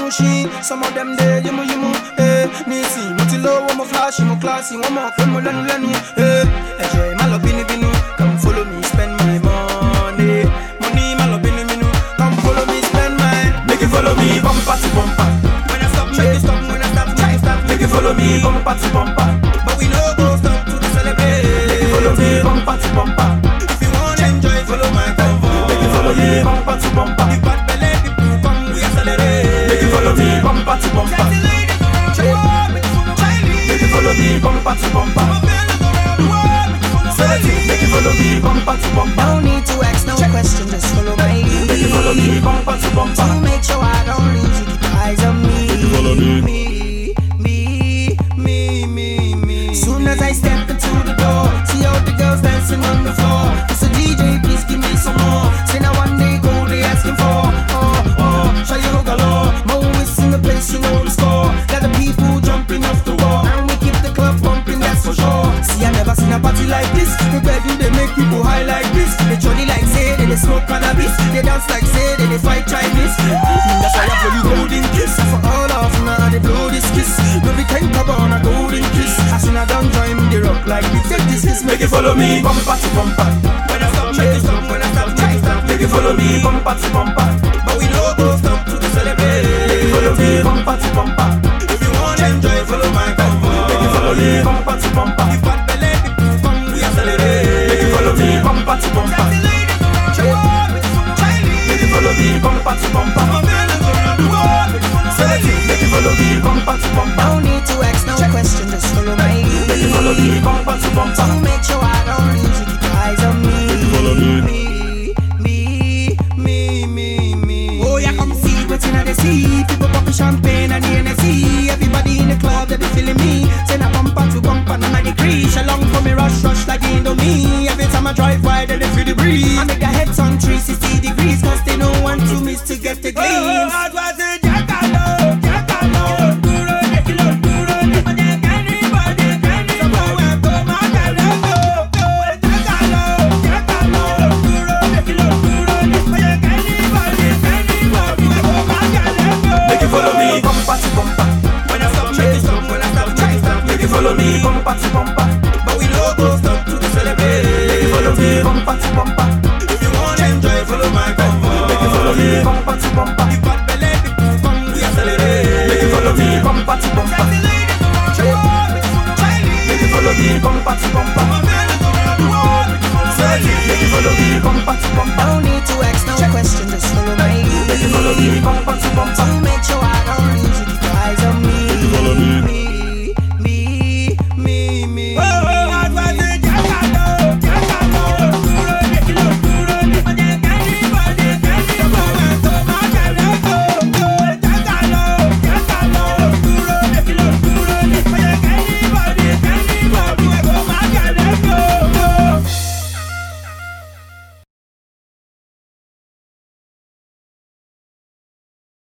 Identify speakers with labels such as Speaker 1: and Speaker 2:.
Speaker 1: machine. Some of them there, you mo you mo. Eh, nisi, mo ti low, mo flashy, mo classy, one more fun, mo lenu lenu. Eh, ẹ̀jẹ̀ má lọ bínú bínú. Come follow me, spend my money. Money má lọ bínú bínú. Come follow me, spend my.
Speaker 2: Make you follow me, bumper to bumper.
Speaker 1: When I stop, make you stop. When I stop, make you stop.
Speaker 2: Make you follow me, bumper to bumper.
Speaker 1: But we no go stop to celebrate.
Speaker 2: Make you follow me, bumper to bumper.
Speaker 1: If you wanna enjoy, follow my convoy.
Speaker 2: Make you follow me, bumper to bumper.
Speaker 1: The bad belly people come, we accelerate.
Speaker 2: Make you follow me, bumper to bumper.
Speaker 1: Sexy ladies around the world, make you follow my lead.
Speaker 2: Make you follow me, bumper to bumper.
Speaker 1: My fellas around the world, make you follow my lead.
Speaker 2: Make you follow me, bumper to bumper.
Speaker 3: No need to ask no question, just follow my
Speaker 2: Make you follow me,
Speaker 3: lead.
Speaker 2: bumper to bumper.
Speaker 3: To make sure I don't lose you, keep your eyes on me.
Speaker 2: follow me.
Speaker 3: Me, me, me, me, me.
Speaker 1: Soon as I step into the door, see all the girls dancing on the floor. It's a DJ, please give me some more. Say now one day go, they asking for. Oh, oh, show you no galore. Mo is in the place, you know the score. Got the people jumping off the wall. And we keep the club pumping, that's for sure. See, I never seen a party like this. The bedroom, they make people high like this. They jolly like say, they, they smoke cannabis. They dance like say, they, they fight Chinese. That's why I blow you golden kiss. For all of now, they blow this kiss. No, we can't cover on a golden kiss. As soon as I don't join me, they rock like this. Take this kiss,
Speaker 2: Make you follow me, bumper to bumper.
Speaker 1: When I stop, make you stop. When I stop, make you stop.
Speaker 2: Make you follow me, bumper to bumper.
Speaker 1: But we no go stop to celebrate.
Speaker 2: Make you follow me, bumper to bumper.
Speaker 1: If you wanna enjoy, follow my convoy.
Speaker 2: Make you follow me, bumper to bumper.
Speaker 1: The bad belly people come, we accelerate.
Speaker 2: Make you follow me, bumper to bumper.
Speaker 1: Sexy ladies around the world, make you follow my lead.
Speaker 2: Make you follow me, bumper to bumper.
Speaker 1: My fellas around the world, make you follow my lead.
Speaker 2: Make you follow me, bumper to bumper.
Speaker 3: No need to ask no question, just follow my
Speaker 2: Make you follow
Speaker 3: lead.
Speaker 2: me, bumper to bumper.
Speaker 3: To make sure I don't lose you, keep your eyes on me.
Speaker 2: follow me.
Speaker 3: Me, me, me, me, me.
Speaker 1: Oh, yeah, come see what's in the sea. People popping champagne and the NSC. Everybody in the club, they be feeling me. Send a bumper to bumper, none of the crease. Along for me, rush, rush like Indomie. Every time I drive by, then they feel the breeze. I make their heads on 360 degrees, cause they know one to miss to get the glimpse.
Speaker 2: Make you follow me, bumper to bumper.
Speaker 1: When I stop, make you stop. When I stop, make you stop.
Speaker 2: Make you follow me, bumper to bumper.
Speaker 1: But we no go stop to celebrate.
Speaker 2: Make you follow me, bumper to bumper.
Speaker 1: If you wanna enjoy, follow my convoy.
Speaker 2: Make you follow me, bumper to bumper.
Speaker 1: The bad belly people come, we accelerate.
Speaker 2: Make you follow me, bumper to bumper.
Speaker 1: Sexy ladies around the world, make you follow my lead.
Speaker 2: Make you follow me, bumper to bumper.
Speaker 1: My fellas around the world, make you follow my lead.
Speaker 2: Make you follow me, bumper to bumper.
Speaker 3: No